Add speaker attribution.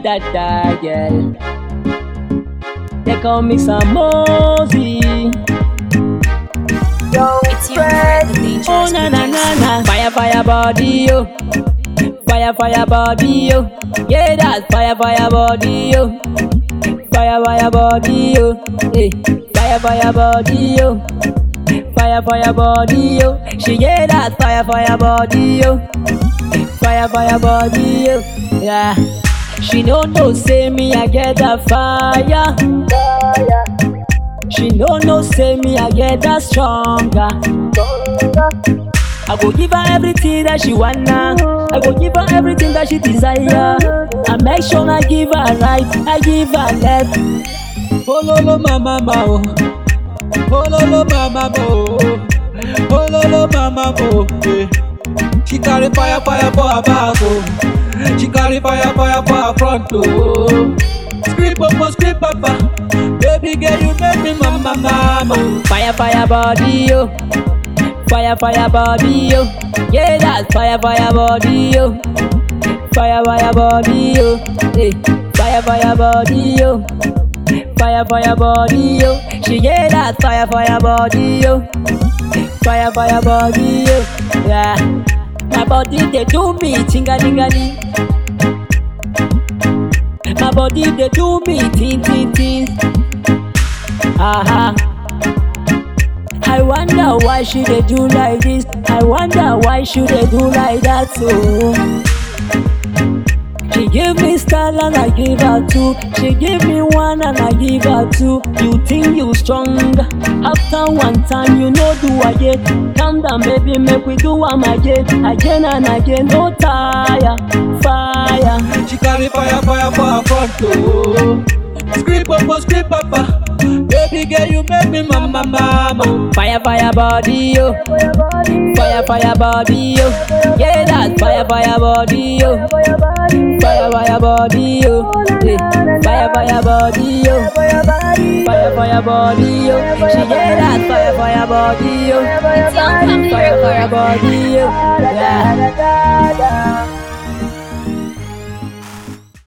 Speaker 1: da da girl. They call me Samosi.
Speaker 2: It's your friend, the dangerous
Speaker 1: Oh na na na
Speaker 2: producer.
Speaker 1: na. Fire fire body yo. Fire fire body yo. Yeah that's fire fire body yo. Fire fire body yo. Hey. Fire fire body yo. Fire fire body yo. She yeah that fire fire body yo. Fire fire body yo. Yeah. She no know say me I get that fire. She no know say me I get that stronger. I go give her everything that she wanna. I go give her everything that she desire. I make sure I give her right, I give her left.
Speaker 3: Ololo mama ma o. Ololo mama mo. Ololo mama mo. eh. She carry fire fire for her back o. She carry fire fire for her front o. Scream papa scream papa. Baby girl you make me mama mama.
Speaker 1: Fire, fire body, yo. Fire, fire body, yo. Yeah, that's fire, fire body, yo. Fire, fire body, yo. Hey. Fire, fire body, yo. Fire, fire body, yo. She yeah, that's fire, fire body, yo. Fire, fire body, yo. Yeah. My body they do me tingalingaling. My body they do me tin tin tin. Aha. I wonder why she they do like this. I wonder why she they do like that too. She give me style and I give her two. She give me one and I give her two. You think you strong? After one time you know do again. Calm down, baby, make we do am again, again and again. No tire, fire.
Speaker 3: She carry fire fire for her front o. Scream papa scream papa. Baby girl you make me mama mama.
Speaker 1: Fire, fire body, yo. Fire, fire body, yo. Yeah, that's fire, fire body, yo. Fire, fire body, yo. Hey. Fire, fire body, yo. Fire, fire body, yo. She yeah, that's fire, fire body, yo.
Speaker 2: It's Young Family
Speaker 1: Fire, fire
Speaker 2: Records.
Speaker 1: body, yo. Yeah.